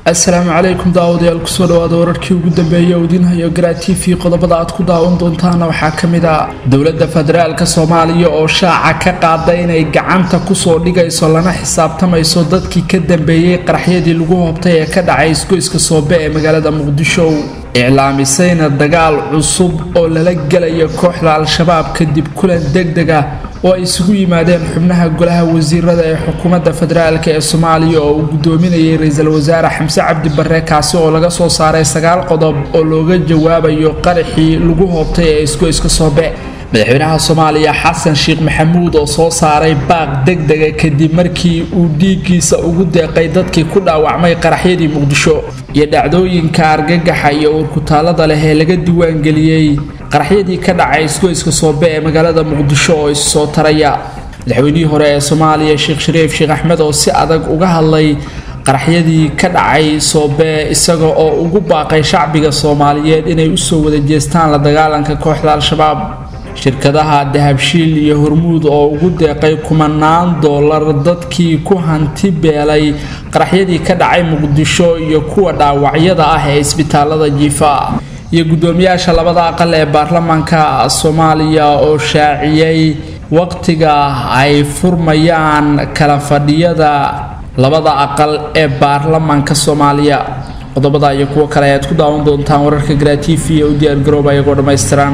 asalaamu calaykum daawadayaal kusoo dhawaada wararkii ugu dambeeyay oo idiin hayo garaa t v qodobada aad ku daawan doontaana waxaa ka mid ah dowladda federaalk soomaaliya oo shaaca ka qaada inay gacanta kusoo dhigayso lana xisaabtamayso dadkii ka dambeeyey qaraxyadii lagu hoobtay ee ka dhacay isgoyska soobe ee magaalada muqdisho iclaamisayna dagaal cusub oo lala gelayo kooxda al-shabaab kadib kulan degdeg ah oo ay isugu yimaadeen xubnaha golaha wasiirada ee xukuumadda federaalk ee soomaaliya oo uu gudoominayay ra-iisul wasaare xamse cabdi barre kaasi oo laga soo saaray sagaal qodob oo looga jawaabayo qaraxii lagu hoobtay ee isgoyska soobe madaxweynaha soomaaliya xasan sheekh maxamuud oo soo saaray baaq degdega kadib markii uu dhiiggiisa ugu deeqay dadkii ku dhaawacmay qaraxyadii muqdisho iyo dhacdooyinka argagaxa iyo uurkutaalada leh ee laga diiwaangeliyey qaraxyadii ka dhacay isgoyska soobe ee magaalada muqdisho oo issoo taraya madaxweynihii hore ee soomaaliya sheekh shariif sheekh axmed oo si adag uga hadlay qaraxyadii ka dhacay soobe isaga oo ugu baaqay shacbiga soomaaliyeed inay usoo wada jeestaan la dagaalanka kooxda al-shabaab shirkadaha dahabshiil iyo hormuud oo ugu deeqay kumanaan doolar dadkii ku hanti beelay qaraxyadii ka dhacay muqdisho iyo kuwa dhaawacyada ah ee isbitaalada jiifa iyo guddoomiyaasha labada aqal ee baarlamaanka soomaaliya oo shaaciyey waqtiga ay furmayaan kala fadhiyada labada aqal ee baarlamaanka soomaaliya qodobada iyo kuwo kale ayaad ku daawan doontaan wararka garaa t v ee u diyaargarooba iyagoo dhammaystiran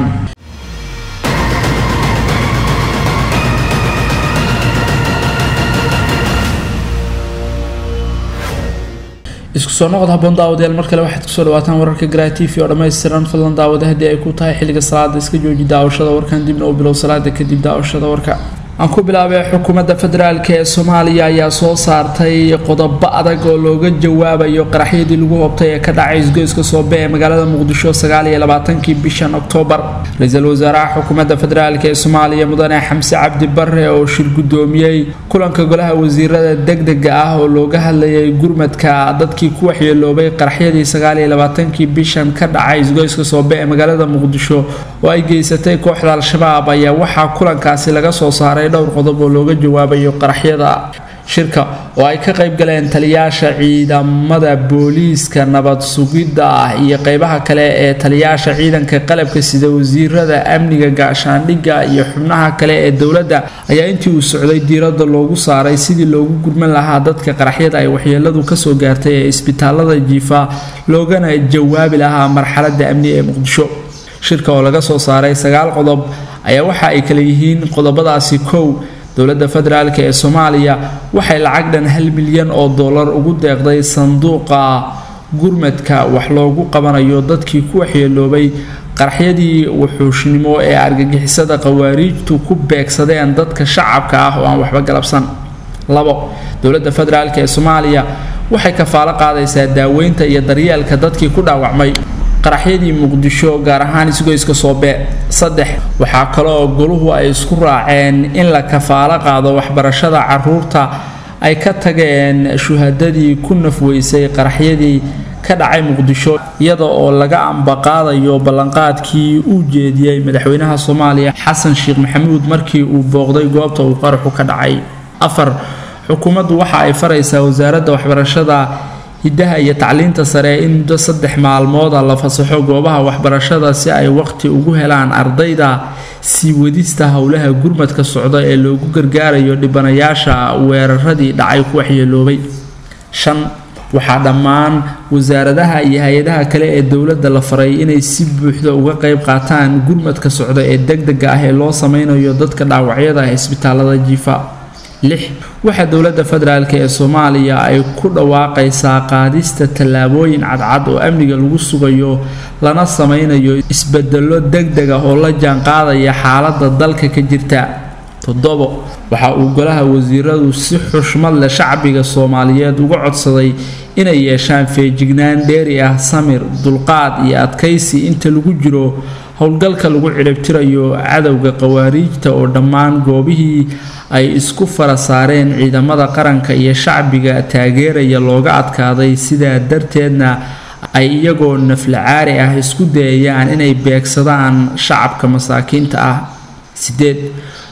isku soo noqod haboon daawadayaal mar kale waxaad kusoo dhawaataan wararka garaa t v oo dhammaystiran fadlan daawada haddii ay ku tahay xilliga salaada iska jooji daawashada warkan dibna u bilow salaada kadib daawashada warka aan ku bilaabay xukuumadda federaalk ee soomaaliya ayaa soo saartay qodobo adag oo looga jawaabayo qaraxyadii lagu hobtay ee ka dhacay isgoyska soobe ee magaalada muqdisho sagaaliyo labaatankii bishan oktoobar ra-iisul wasaaraha xukuumadda federaalk ee soomaaliya mudane xamse cabdi bare oo shir guddoomiyey kulanka golaha wasiirada degdega ah oo looga hadlayay gurmadka dadkii ku waxyeeloobay qaraxyadii sagaaliyo labaatankii bishan ka dhacay isgoyska soobe ee magaalada muqdisho oo ay geysatay kooxda al-shabaab ayaa waxaa kulankaasi laga soo saaray dhowr qodob oo looga jawaabayo qaraxyada shirka oo ay ka qayb galeen taliyaasha ciidamada booliiska nabad sugidda ah iyo qeybaha kale ee taliyaasha ciidanka qalabka sida wasiirada amniga gaashaandhigga iyo xubnaha kale ee dowladda ayaa intii uu socday diiradda loogu saaray sidii loogu gurman lahaa dadka qaraxyada ay waxyeeladu kasoo gaartay ee isbitaalada jiifa loogana jawaabi lahaa marxaladda amni ee muqdisho shirka oo laga soo saaray sagaal qodob ayaa waxa ay kale yihiin qodobadaasi kow dowladda federaalk ee soomaaliya waxay lacag dhan hal milyan oo dollar ugu deeqday sanduuqa gurmadka wax loogu qabanayo dadkii ku waxyeeloobay qaraxyadii wuxuushnimo ee argagixisada khawaariijtu ku beegsadeen dadka shacabka ah oo aan waxba galabsan labo dowladda federaalk ee soomaaliya waxay kafaalo qaadaysaa daaweynta iyo daryeelka dadkii ku dhaawacmay qaraxyadii muqdisho gaar ahaan isgoyska soobe saddex waxaa kaloo goluhu ay isku raaceen in la kafaalo qaado waxbarashada caruurta ay ka tageen shuhadadii ku nafweysay qaraxyadii ka dhacay muqdisho iyada oo laga ambaqaadayo ballanqaadkii uu jeediyey madaxweynaha soomaaliya xasan sheekh maxamuud markii uu booqday goobta uu qaraxu ka dhacay afar xukuumaddu waxa ay faraysaa wasaaradda waxbarashada hiddaha iyo tacliinta sare in muddo saddex maalmooda la fasaxo goobaha waxbarashada si ay waqti ugu helaan ardayda sii wadista howlaha gurmadka socda ee loogu gargaarayo dhibanayaasha weeraradii dhacay ku waxyeeloobay shan waxaa dhammaan wasaaradaha iyo hay-adaha kale ee dowladda la faray inay si buuxda uga qayb qaataan gurmadka socda ee degdega ah ee loo sameynayo dadka dhaawacyada ah isbitaalada jiifa lix waxaa dowladda federaalk ee soomaaliya ay ku dhawaaqaysaa qaadista tallaabooyin cadcad oo amniga lagu sugayo lana sameynayo isbedelo degdeg ah oo la jaanqaadaya xaaladda dalka ka jirta toddobo waxa uu golaha wasiiradu si xushmad leh shacbiga soomaaliyeed uga codsaday inay yeeshaan feejignaan dheeri ah samir dulqaad iyo adkaysi inta lagu jiro howlgalka lagu ciribtirayo cadowga khawaariijta oo dhammaan goobihii ay isku fara saareen ciidamada qaranka iyo shacbiga taageeraya looga adkaaday sidaa darteedna ay iyagoo naflacaari ah isku dayayaan inay beegsadaan shacabka masaakiinta ah sideed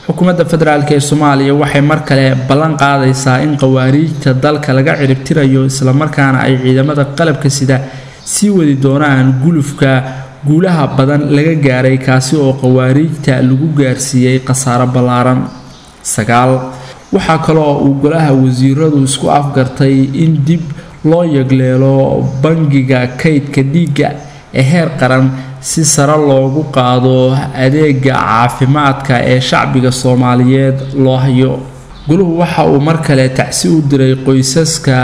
xukuumadda federaalk ee soomaaliya waxay mar kale ballan qaadaysaa in qawaariijta dalka laga ciribtirayo islamarkaana ay ciidamada qalabka sida sii wadi doonaan gulufka guulaha badan laga gaaray kaasi oo qawaariijta lagu gaarsiiyey khasaaro ballaaran sagaal waxaa kaloo uu golaha wasiiradu isku afgartay in dib loo yegleelo bangiga kaydka dhiigga ee heer qaran si sare loogu qaado adeega caafimaadka ee shacbiga soomaaliyeed loo hayo guluhu waxa uu mar kale tacsi u diray qoysaska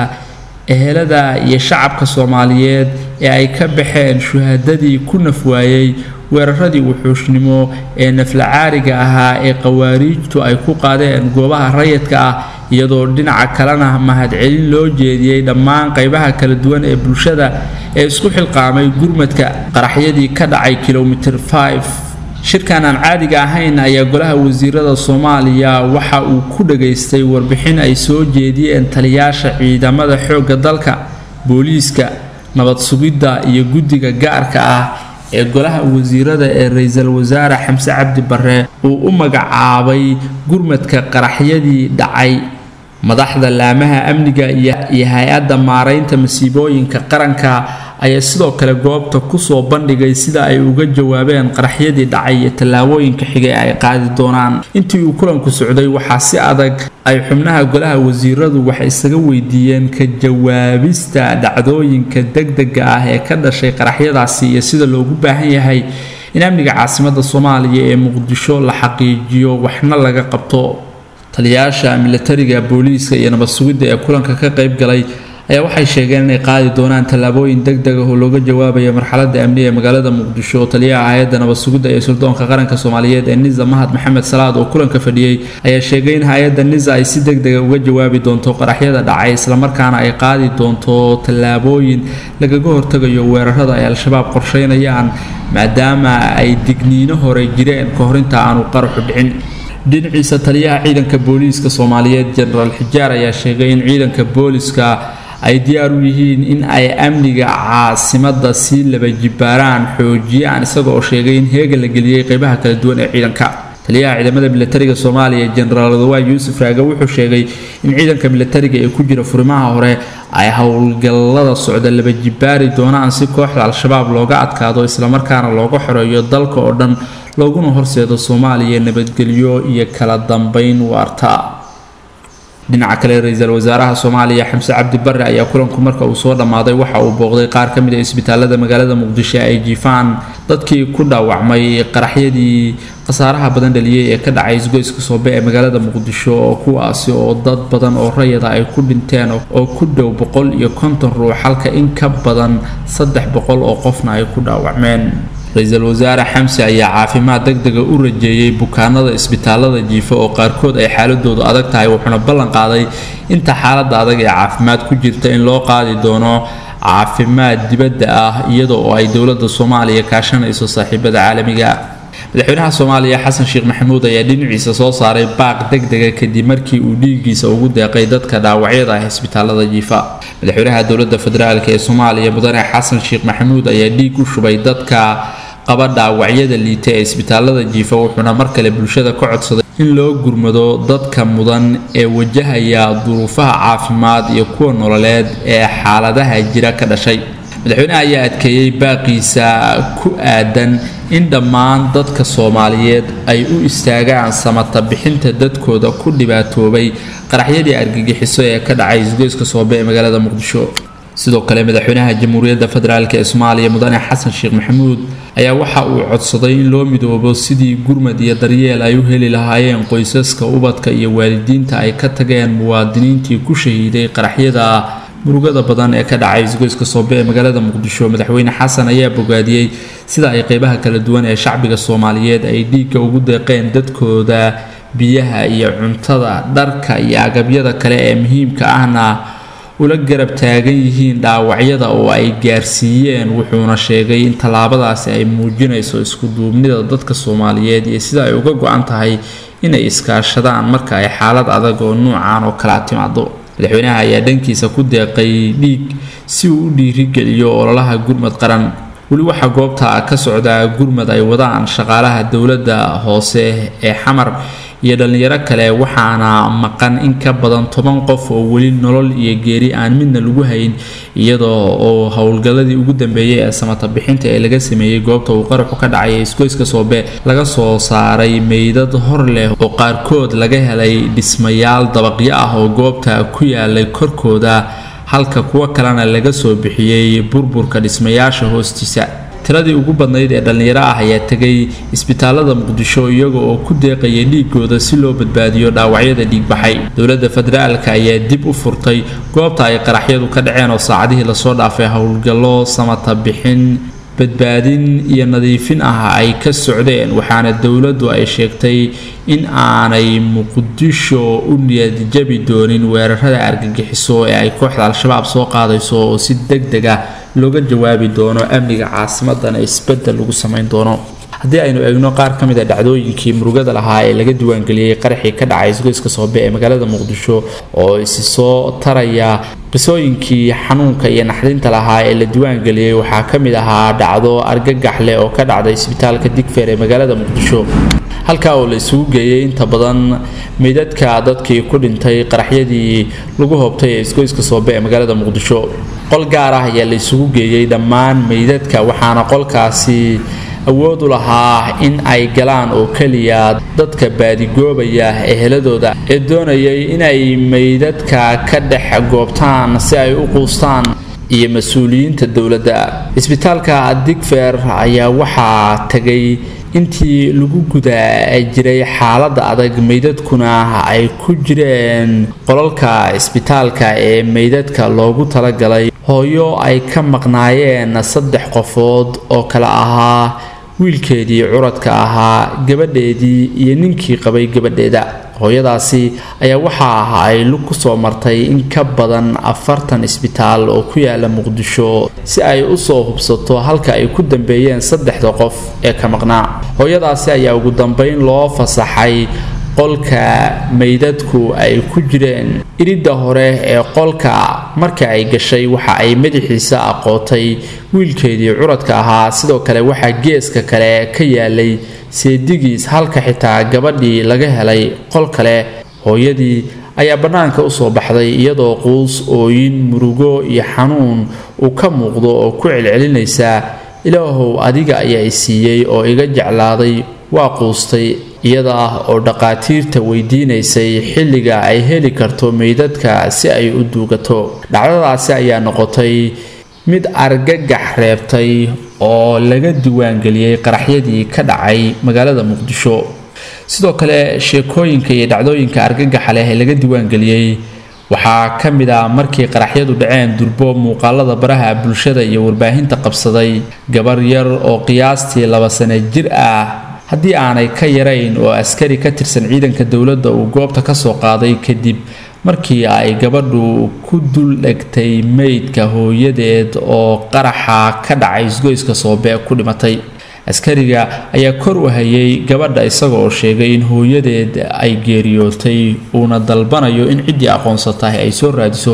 ehelada iyo shacabka soomaaliyeed ee ay ka baxeen shuhadadii ku nafwaayey weeraradii wuxuushnimo ee naflacaariga ahaa ee qawaariijtu ay ku qaadeen goobaha rayidka ah iyadoo dhinaca kalena mahadcelin loo jeediyey dhammaan qaybaha kala duwan ee bulshada ee isku xilqaamay gurmadka qaraxyadii ka dhacay kilomitir 5 shirkan aan caadiga ahayn ayaa golaha wasiirada soomaaliya waxa uu ku dhagaystay warbixin ay soo jeediyeen taliyaasha ciidamada xoogga dalka booliiska nabad sugidda iyo guddiga gaarka ah ee golaha wasiirada ee ra-iisul wasaare xamse cabdi barre uu u magacaabay gurmadka qaraxyadii dhacay madaxda laamaha amniga iyo hay-adda maaraynta masiibooyinka qaranka ayaa sidoo kale goobta kusoo bandhigay sida ay uga jawaabeen qaraxyadii dhacay iyo tallaabooyinka xigay ay qaadi doonaan intii uu kulanku socday waxaa si adag ay xubnaha golaha wasiiradu waxay isaga weydiiyeen ka jawaabista dhacdooyinka degdega ah ee ka dhashay qaraxyadaasi iyo sida loogu baahan yahay in amniga caasimada soomaaliya ee muqdisho la xaqiijiyo waxna laga qabto taliyayaasha milatariga booliiska iyo nabad sugidda ee kulanka ka qayb galay ayaa waxay sheegeen inay qaadi doonaan tallaabooyin deg deg ah oo looga jawaabayo marxaladda amniga ee magaalada muqdisho taliyaha hay-adda nabad sugidda ee suldoonka qaranka soomaaliyeed ee nisa mahad maxamed salaad oo kulanka fadhiyey ayaa sheegay in hay-adda nisa ay si deg dega uga jawaabi doonto qaraxyada dhacay islamarkaana ay qaadi doonto tallaabooyin lagaga hortagayo weerarada ay al-shabaab qorsheynayaan maadaama ay digniino hore jireen ka hor inta aanu qaraxu dhicin dhinaciisa taliyaha ciidanka booliiska soomaaliyeed jenaraal xijaar ayaa sheegay in ciidanka booliska ay diyaar u yihiin in ay amniga caasimada sii laba jibaaraan xoojiyaan isaga oo sheegay in heega la geliyey qeybaha kala duwan ee ciidanka taliyaha ciidamada milatariga soomaaliya jenaraal wadawaan yuusuf raage wuxuu sheegay in ciidanka milatariga ee ku jira furimaha hore ay howlgallada socda laba jibaari doonaan si kooxda al-shabaab looga adkaado islamarkaana looga xoreeyo dalka oo dhan looguna horseedo soomaaliya nabadgelyo iyo kala dambeyn waarta dhinaca kale ra-iisul wasaaraha soomaaliya xamse cabdi barre ayaa kulanku marka uu soo dhammaaday waxa uu booqday qaar ka mid a isbitaalada magaalada muqdisho ay jiifaan dadkii ku dhaawacmay qaraxyadii khasaaraha badan dhaliyey ee ka dhacay isgoyska soobe ee magaalada muqdisho oo kuwaasi oo dad badan oo rayada ay ku dhinteen oo ku dhow boqol iyo konton ruux halka in ka badan saddex boqol oo qofna ay ku dhaawacmeen ra-iisul wasaare xamse ayaa caafimaad deg dega u rajeeyey bukaanada isbitaalada jiifa oo qaarkood ay xaaladoodu adag tahay wuxuuna ballan qaaday inta xaaladda adag ee caafimaad ku jirta in loo qaadi doono caafimaad dibadda ah iyada oo ay dowladda soomaaliya kaashanayso saaxiibada caalamiga madaxweynaha soomaaliya xasan sheekh maxamuud ayaa dhinaciisa soo saaray baaq deg dega kadib markii uu dhiiggiisa ugu deeqay dadka dhaawacyada ah isbitaalada jiifa madaxweynaha dowladda federaalk ee soomaaliya mudane xasan sheekh maxamuud ayaa dhiig u shubay dadka qaba dhaawacyada liita ee isbitaalada jiifa wuxuuna mar kale bulshada ka codsaday in loo gurmado dadka mudan ee wajahaya duruufaha caafimaad iyo kuwa nololeed ee xaaladaha jira ka dhashay madaxweynaha ayaa adkeeyey baaqiisa ku aadan in dhammaan dadka soomaaliyeed ay u istaagaan samata bixinta dadkooda ku dhibaatoobay qaraxyadii argagixiso ee ka dhacay isgoyska soobe ee magaalada muqdisho sidoo kale madaxweynaha jamhuuriyadda federaalk ee soomaaliya mudane xasan sheekh maxamuud ayaa waxa uu codsaday in loo midoobo sidii gurmad iyo daryeel ay u heli lahaayeen qoysaska ubadka iyo waalidiinta ay ka tageen muwaadiniintii ku shahiiday qaraxyada murugada badan ee ka dhacay isgoyska soobe ee magaalada muqdisho madaxweyne xasan ayaa bogaadiyey sida ay qeybaha kala duwan ee shacbiga soomaaliyeed ay dhiigga ugu deeqeen dadkooda biyaha iyo cuntada dharka iyo agabyada kale ee muhiimka ahna ula garab taagan yihiin dhaawacyada oo ay gaarsiiyeen wuxuuna sheegay in tallaabadaasi ay muujinayso iskuduubnida dadka soomaaliyeed iyo sida ay uga go-an tahay inay iskaashadaan marka ay xaalad adag oo nuucan oo kala timaado madaxweynaha ayaa dhankiisa ku deeqay dhiig si uu u dhiirigeliyo ololaha gurmad qaran weli waxaa goobta ka socda gurmad ay wadaan shaqaalaha dowladda hoose ee xamar iyo dhallinyaro kale waxaana maqan in ka badan toban qof oo weli nolol iyo geeri aan midna lagu hayn iyadoo oo howlgalladii ugu dambeeyey ee samata bixinta ee laga sameeyey goobta uu qaraxu ka dhacay ee isgoyska soobe laga soo saaray meydad hor leh oo qaarkood laga helay dhismayaal dabaqyo ah oo goobta ku yaalay korkooda halka kuwo kalena laga soo bixiyey burburka dhismayaasha hoostiisa tiradii ugu badnayd ee dhallinyaro ah ayaa tegay isbitaalada muqdisho iyaga oo ku deeqaya dhiigooda si loo badbaadiyo dhaawacyada dhiigbaxay dowladda federaalka ayaa dib u furtay goobta ay qaraxyadu ka dhaceen oo saacadihii lasoo dhaafay howlgallo samata bixin badbaadin iyo nadiifin ah ay ka socdeen waxaana dowladdu ay sheegtay in aanay muqdisho u niyadjabi doonin weerarada argagixiso ee ay kooxda al-shabaab soo qaadayso oo si deg deg ah looga jawaabi doono amniga caasimadana isbedel lagu samayn doono haddii aynu eegno qaar ka mid a dhacdooyinkii murugada lahaa ee laga diiwaangeliyey qaraxii ka dhacay isgoyska soobe ee magaalada muqdisho oo isi soo taraya qisooyinkii xanuunka iyo naxdinta lahaa ee la diiwaangeliyey waxaa ka mid ahaa dhacdo argagax leh oo ka dhacday isbitaalka digfeer ee magaalada muqdisho halkaa oo la isugu geeyey inta badan meydadka dadkii ku dhintay qaraxyadii lagu hoobtay ee isgoyska soobe ee magaalada muqdisho qol gaar ah ayaa la isugu geeyey dhammaan meydadka waxaana qolkaasi awood u lahaa in ay galaan oo keliya dadka baadigoobaya eheladooda ee doonayay inay meydadka ka dhex goobtaan si ay u quustaan iyo mas-uuliyiinta dowladda isbitaalka digfer ayaa waxaa tegay intii lagu guda jiray xaaladda adag meydadkuna ay ku jireen qolalka isbitaalka ee meydadka loogu talagalay hooyo ay ka maqnaayeen saddex qofood oo kale ahaa wiilkeedii curadka ahaa gabadheedii iyo ninkii qabay gabadheeda hooyadaasi ayaa waxa ay lug ku soo martay in ka badan afartan isbitaal oo ku yaala muqdisho si ay u soo hubsato halka ay ku dambeeyeen saddexda qof ee ka maqnaa hooyadaasi ayaa ugu dambeyn loo fasaxay qolka meydadku ay ku jireen iridda hore ee qolka marka ay gashay waxa ay madaxiisa aqootay wiilkeedii curadka ahaa sidoo kale waxaa geeska kale ka yaalay seedigiis halka xitaa gabadhii laga helay qol kale hooyadii ayaa bannaanka usoo baxday iyadoo quus ooyin murugo iyo xanuun uu ka muuqdo oo ku celcelinaysa ilaahow adiga ayaa i siiyey oo iga jeclaaday waa quustay iyada ah oo dhaqaatiirta weydiinaysay xilliga ay heli karto meydadka si ay u duugato dhacdadaasi ayaa noqotay mid argagax reebtay oo laga diiwaangeliyey qaraxyadii ka dhacay magaalada muqdisho sidoo kale sheekooyinka iyo dhacdooyinka argagaxa leh ee laga diiwaangeliyey waxaa ka mid ah markii qaraxyadu dhaceen durbo muuqaalada baraha bulshada iyo warbaahinta qabsaday gabar yar oo qiyaastii laba sano jir ah haddii aanay ka yarayn oo askari ka tirsan ciidanka dowladda uu goobta ka soo qaaday kadib markii ay gabadhu ku dul dhegtay meydka hooyadeed oo qaraxa ka dhacay isgoyska soobe ku dhimatay askariga ayaa kor u hayay gabadha isagoo sheegay in hooyadeed ay geeriyootay uuna dalbanayo in ciddii aqoonsatahay ay soo raadiso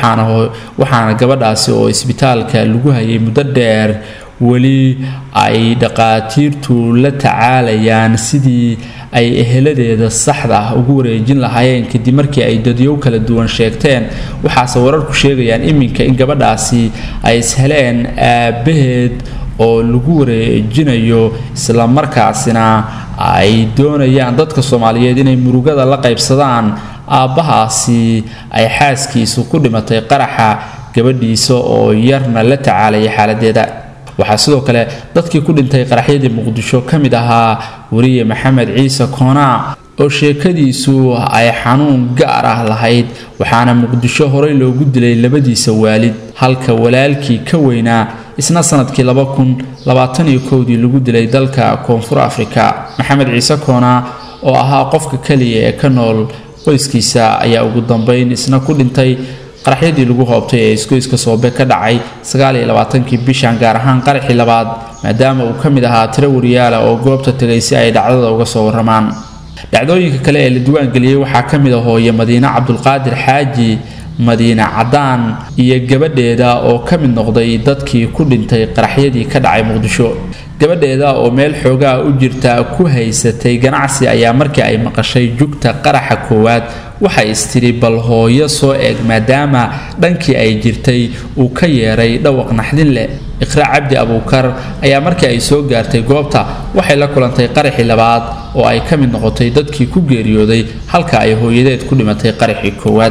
waxaana gabadhaasi oo isbitaalka lagu hayay muddo dheer weli ay dhaqaatiirtu la tacaalayaan sidii ay eheladeeda saxda ah ugu wareejin lahaayeen kadib markii ay dadyow kala duwan sheegteen waxaase wararku sheegayaan iminka in gabadhaasi ay isheleen aabbaheed oo lagu wareejinayo islamarkaasina ay doonayaan dadka soomaaliyeed inay murugada la qaybsadaan aabbahaasi ay xaaskiisu ku dhimatay qaraxa gabadhiisa oo yarna la tacaalaya xaaladeeda waxaa sidoo kale dadkii ku dhintay qaraxyadii muqdisho ka mid ahaa weriye maxamed ciise koonaa oo sheekadiisu ay xanuun gaar ah lahayd waxaana muqdisho horey loogu dilay labadiisa waalid halka walaalkii ka weynaa isna sanadkii laba kun labaatan iyo kowdii lagu dilay dalka koonfur afrika maxamed ciise koonaa oo ahaa qofka keliya ee ka nool qoyskiisa ayaa ugu dambeyn isna ku dhintay qaraxyadii lagu hoobtay ee isgoyska soobe ka dhacay sagaaliyolabaatankii bishan gaar ahaan qaraxii labaad maadaama uu ka mid ahaa tiro wariyaala oo goobta tegay si ay dhacdada uga soo waramaan dhacdooyinka kale ee la diiwaangeliyey waxaa ka mid a hooye madiine cabdulqaadir xaaji madiine cadaan iyo gabadheeda oo ka mid noqday dadkii ku dhintay qaraxyadii ka dhacay muqdisho gabadheeda oo meel xoogaa u jirta ku haysatay ganacsi ayaa markii ay maqashay jugta qaraxa koowaad waxay istiri bal hooyo soo eeg maadaama dhankii ay jirtay uu ka yeeray dhawaq naxdin leh iqraa cabdi abuukar ayaa markii ay soo gaartay goobta waxay la kulantay qaraxii labaad oo ay ka mid noqotay dadkii ku geeriyooday halka ay hooyadeed ku dhimatay qaraxii koowaad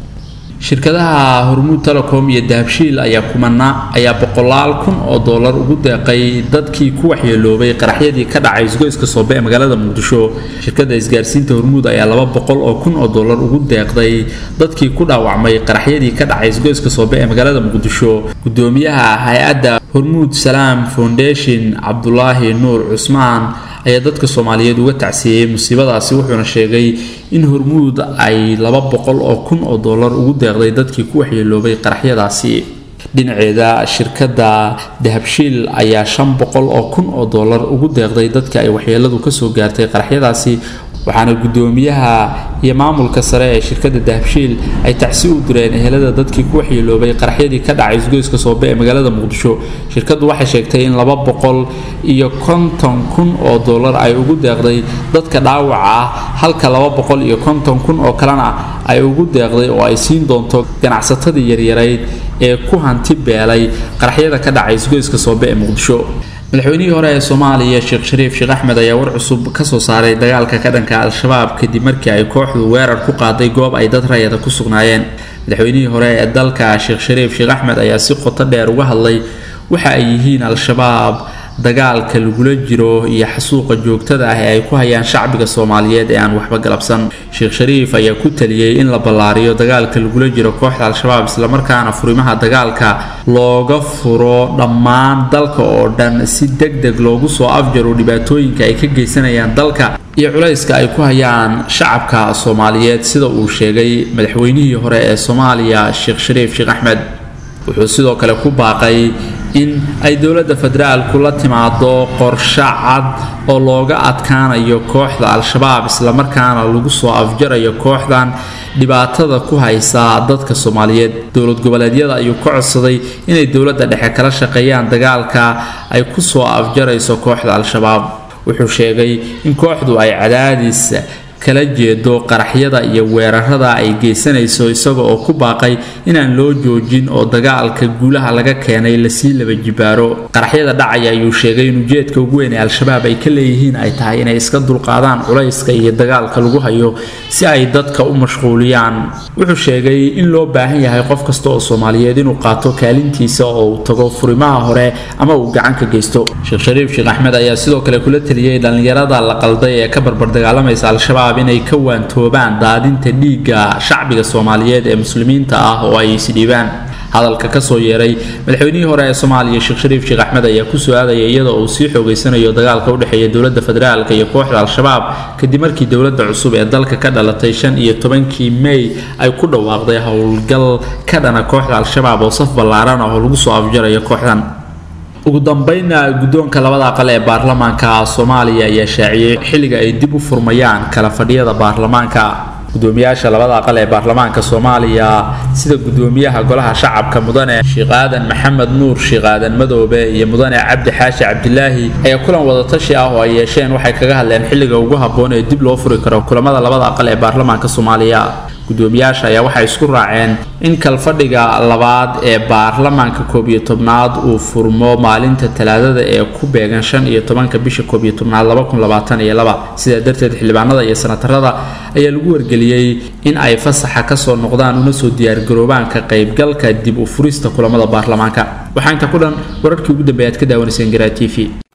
shirkadaha hormuud telecom iyo dahabshiil ayaa kumana ayaa boqolaal kun oo doolar ugu deeqay dadkii ku waxyeeloobay qaraxyadii ka dhacay isgoyska soobe ee magaalada muqdisho shirkada isgaarsiinta hormuud ayaa laba boqol oo kun oo doolar ugu deeqday dadkii ku dhaawacmay qaraxyadii ka dhacay isgoyska soobe ee magaalada muqdisho gudoomiyaha hay-adda hormuud salaam foundation cabdulaahi nuur cusmaan ayaa dadka soomaaliyeed uga tacsiiyey musiibadaasi wuxuuna sheegay in hormuud ay laba boqol oo kun oo doolar ugu deeqday dadkii ku waxyeeloobay qaraxyadaasi dhinaceeda shirkadda dahabshiil ayaa shan boqol oo kun oo doolar ugu deeqday dadka ay waxyeeladu kasoo gaartay qaraxyadaasi waxaana gudoomiyaha iyo maamulka sare ee shirkadda dahabshiil ay tacsi u direen ehelada dadkii ku waxyeeloobay qaraxyadii ka dhacay isgoyska soobe ee magaalada muqdisho shirkaddu waxay sheegtay in laba boqol iyo konton kun oo doolar ay ugu deeqday dadka dhaawaca ah halka laba boqol iyo konton kun oo kalena ay ugu deeqday oo ay siin doonto ganacsatadii yaryarayd ee ku hanti beelay qaraxyada ka dhacay isgoyska soobe ee muqdisho madaxweynihii hore ee soomaaliya sheekh shariif sheekh axmed ayaa war cusub kasoo saaray dagaalka ka dhanka al-shabaab kadib markii ay kooxdu weerar ku qaaday goob ay dad rayada ku sugnaayeen madaxweynihii hore ee dalka sheekh shariif sheekh axmed ayaa si qoto dheer uga hadlay waxa ay yihiin al-shabaab dagaalka lagula jiro iyo xasuuqa joogtada ah ee ay ku hayaan shacbiga soomaaliyeed ee aan waxba galabsan sheekh shariif ayaa ku taliyey in la ballaariyo dagaalka lagula jiro kooxda al-shabaab islamarkaana furimaha dagaalka looga furo dhammaan dalka oo dhan si deg deg loogu soo afjaro dhibaatooyinka ay ka geysanayaan dalka iyo culayska ay ku hayaan shacabka soomaaliyeed sida uu sheegay madaxweynihii hore ee soomaaliya sheekh shariif sheekh axmed wuxuu sidoo kale ku baaqay in ay dowladda federaalku la timaado qorshe cad oo looga adkaanayo kooxda al-shabaab islamarkaana lagu soo afjarayo kooxdan dhibaatada ku haysa dadka soomaaliyeed dowlad goboleedyada ayuu ka codsaday inay dowladda dhexe kala shaqeeyaan dagaalka ay ku soo afjarayso kooxda al-shabaab wuxuu sheegay in kooxdu ay cadaadis kala jeedo qaraxyada iyo weerarada ay geysanayso isaga oo ku baaqay inaan loo joojin oo dagaalka guulaha laga keenay lasii laba jibaaro qaraxyada dhacaya ayuu sheegay in ujeedka ugu weyn ee al-shabaab ay ka leeyihiin ay tahay inay iska dulqaadaan culayska iyo dagaalka lagu hayo si ay dadka u mashquuliyaan wuxuu sheegay in loo baahan yahay qof kasta oo soomaaliyeed inuu qaato kaalintiisa oo uu tago furimaha hore ama uu gacan ka geysto sheekh shariif sheekh axmed ayaa sidoo kale kula taliyey dhallinyarada la qalday ee ka barbardagaalamaysa al-shabaab inay ka waantoobaan daadinta dhiigga shacbiga soomaaliyeed ee muslimiinta ah oo ay isdhiibaan hadalka kasoo yeeray madaxweynihii hore ee soomaaliya sheekh shariif sheekh axmed ayaa ku su-aadaya iyadoo uu sii xoogeysanayo dagaalka udhexeeya dowladda federaalka iyo kooxda al-shabaab kadib markii dowladda cusub ee dalka ka dhalatay shan iyo tobankii mey ay ku dhawaaqday howlgal ka dhana kooxda al-shabaab oo saf ballaaran ah oo lagu soo afjarayo kooxdan ugu dambeynna guddoonka labada aqal ee baarlamaanka soomaaliya ayaa shaaciyey xilliga ay dib u furmayaan kala fadhiyada baarlamaanka gudoomiyaasha labada aqal ee baarlamaanka soomaaliya sida gudoomiyaha golaha shacabka mudane sheekh aadan maxamed nuur sheekh aadan madoobe iyo mudane cabdi xaashi cabdilaahi ayaa kulan wadatashi ah oo ay yeesheen waxay kaga hadleen xilliga ugu habboon ee dib loo furi karo kulamada labada aqal ee baarlamaanka soomaaliya gudoomiyaasha ayaa waxay isku raaceen in kalfadhiga labaad ee baarlamaanka koob iyo tobnaad uu furmo maalinta talaadada ee ku beegan shan iyo tobanka bisha koob iyo tobnaad laba kun labaatan iyo laba sidaa darteed xildhibaanada iyo sanatarada ayaa lagu wargeliyey in ay fasaxa kasoo noqdaan una soo diyaargaroobaan ka qaybgalka dib u furista kulamada baarlamaanka waxaa inta ku dhan wararkii ugu dambeeya aad ka daawanayseen garaa t v